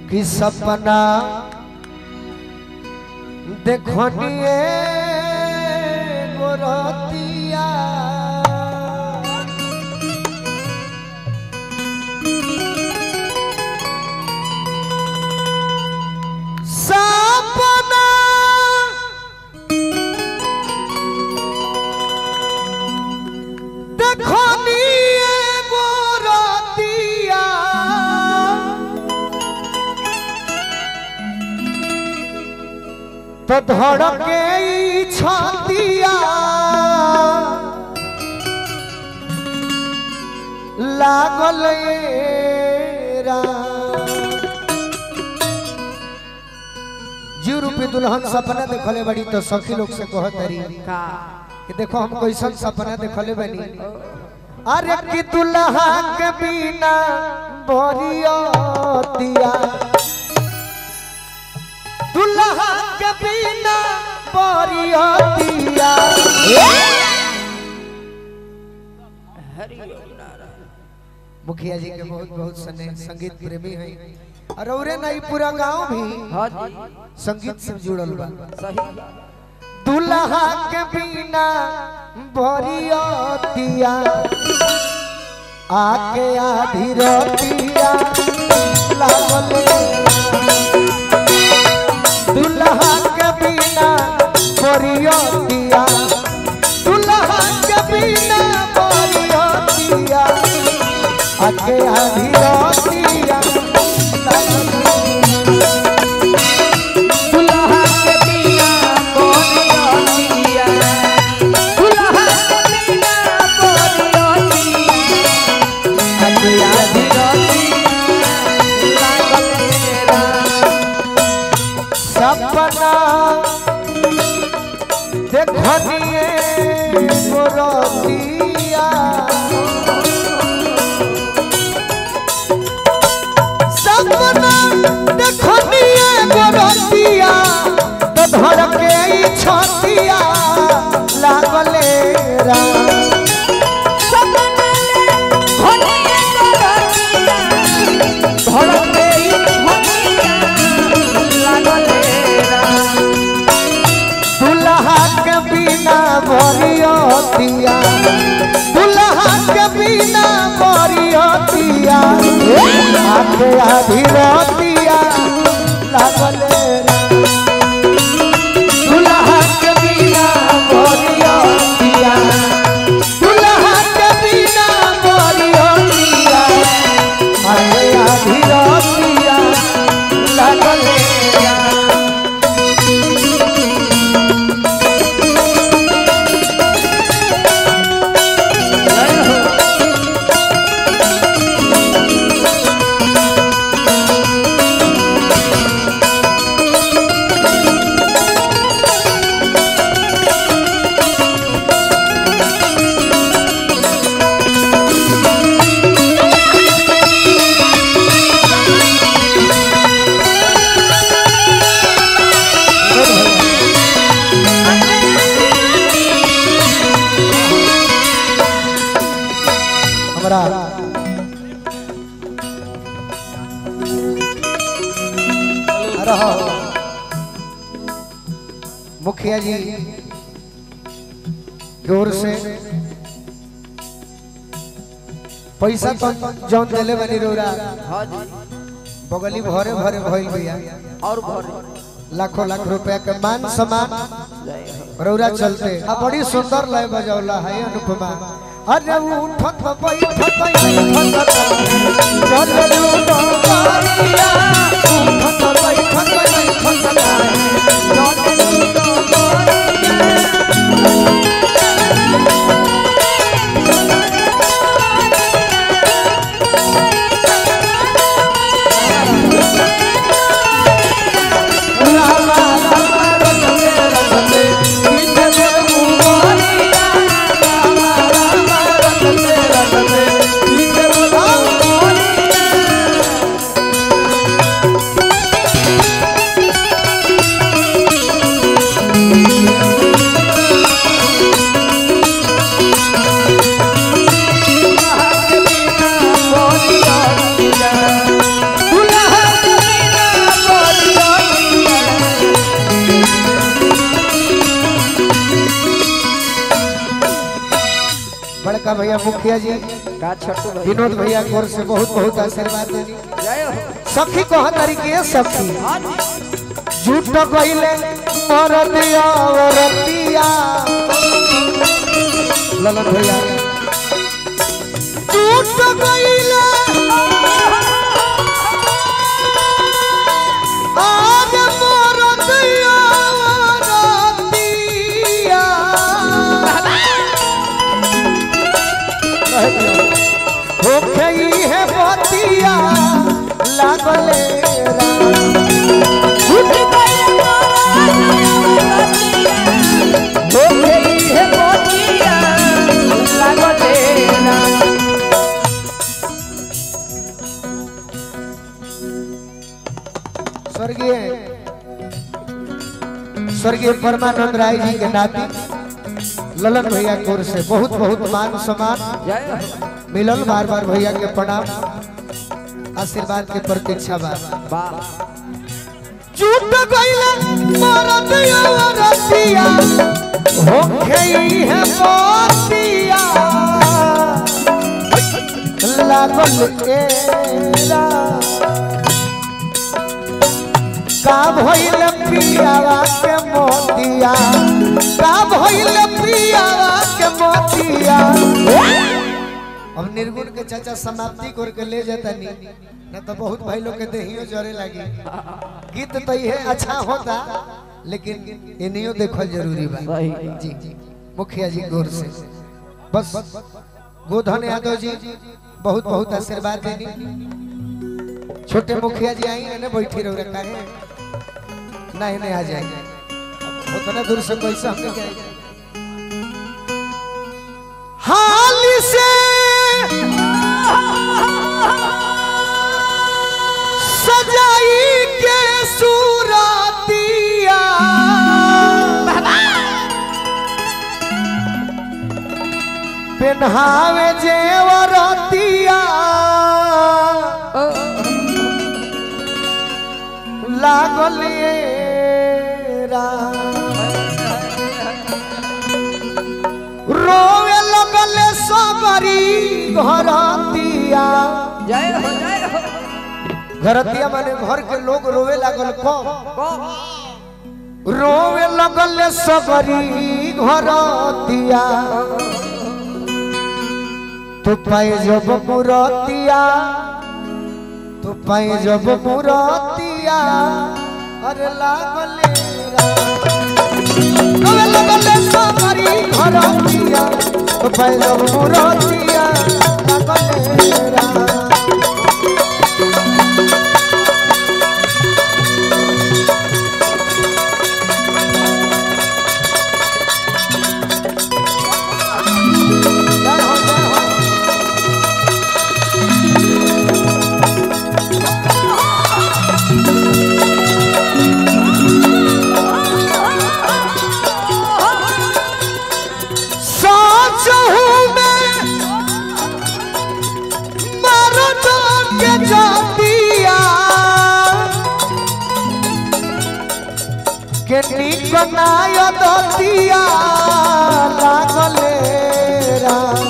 कि सपना देखनिए गोरतिया सपना देखनिए गोरतिया तो धड़के ई छतिया लागल ये राम। जी रूपी दुल्हन सपना देखले बड़ी तो सखी लोग से कहत रही का कि देखो हम कैसन सपना देखले बनी अरे कि दुल्हा के बिना बोरियतिया दुल्हा के बिना बोरियतिया हरि ओम नारायण मुखिया जी के बहुत बहुत सने संगीत प्रेमी हैं और औरे नहीं पूरा गांव भी हाँ जी संगीत से जुड़ल बा सही दुल्हा के बिना बोरियतिया आके आधी रोटिया लागल दुल्हा के बिना बोरियतिया दुल्हा के बिना बोरियतिया आके आधी रोटिया लागल दुल्हा के बिना बोलिया दुल्हा के बिना बोलिया अतिया धीरती लागल मेरा सपना देखनिए गोरतिया सपना देखनिए गोरतिया तो धड़के ई छतिया लागले राम सपने होलिए करतिया धड़के ई होलिया लागल मेरा दुल्हा के बिना बरियतिया दुल्हा के बिना बरियतिया आके आधी रतिया लागल दुल्हा के बिना बरियतिया दुल्हा के बिना बरियतिया आके आधी रतिया लागल हमरा रहो मुखिया जी की ओर से पैसा तो जौन दिले बनी रोरा हाँ जी बगली भरे भरे भइल भैया और भरे लाखों लाख रुपया के मान सम्मान जय हो रौरा चलते आ बड़ी सुंदर लय बजौला है अनुपमा अरे उठत बैठत बैठत चललू बंगारिया उठत बैठत बैठत चललू बंगारिया रामा रामा रतने रतने पीछे में उमारिया रामा रामा रतने रतने पीछे में उमारिया बड़का भैया मुखिया जी का छोटू भाई विनोद भैया की ओर से बहुत बहुत आशीर्वाद देनी जय हो सखी कह तरीके सखी हाँ जी झूठ कहिले मर दिया औरतिया ललन भैया झूठ कहिले आज मर दिया औरतिया हो गई है बतिया लागले राम झूठ कइले हो गई है मोतिया लागले ना स्वर्गीय स्वर्गीय परमानंद राय जी के नाती ललन भैया की ओर से बहुत बहुत मान सम्मान जय हो मिलल बार बार भैया के प्रणाम आशीर्वाद के प्रतीक्षा बा वाह झूठ गइले मरद औरतिया हो गई है मोतिया लागल एरा का भइल पियावा के मोतिया का भइल पियावा के मोतिया अब निर्गुण के चाचा समाप्ति कर के ले जाता नी न तो बहुत भाई लोग के देहियो जरे लगी गीत तो ये अच्छा होता लेकिन इनियो देखल जरूरी बा सही जी मुखिया जी गौर से बस गोधन यादव जी बहुत बहुत आशीर्वाद देनी छोटे मुखिया जी आई ने बैठी रहो रखा है नहीं नहीं आ जाएंगे उतना दूर से कैसे हमने क्या हाल से सजाई के सूरतिया पेन्हावे जेवरतिया लागल ये राम। रोवे लगल सबरी घरतिया जय हो जय हो घरतिया माने घर के लोग रोवे लागल कम कौन रोवे लगल सबरी घरतिया तो पाए जब मुरतिया तो पाए जब मुरतिया अरे लागल रोवे लगल सबरी घरतिया तो पाए जब मुरतिया लागल राम जय हो जय हो सोच हूँ मैं मरद के जातिया के नीक नाय दतिया लागले राम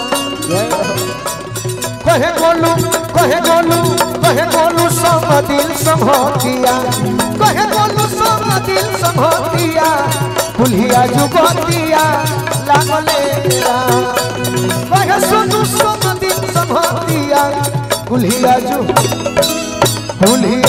कहे गोलू कहे गोलू कहे गोलू सब दिल संभोतिया कहे गोलू सब दिल संभोतिया कुल्हिया जुगतिया लागले राम कहे सोनू सब दिल संभोतिया कुल्हिया जु कुल्हिया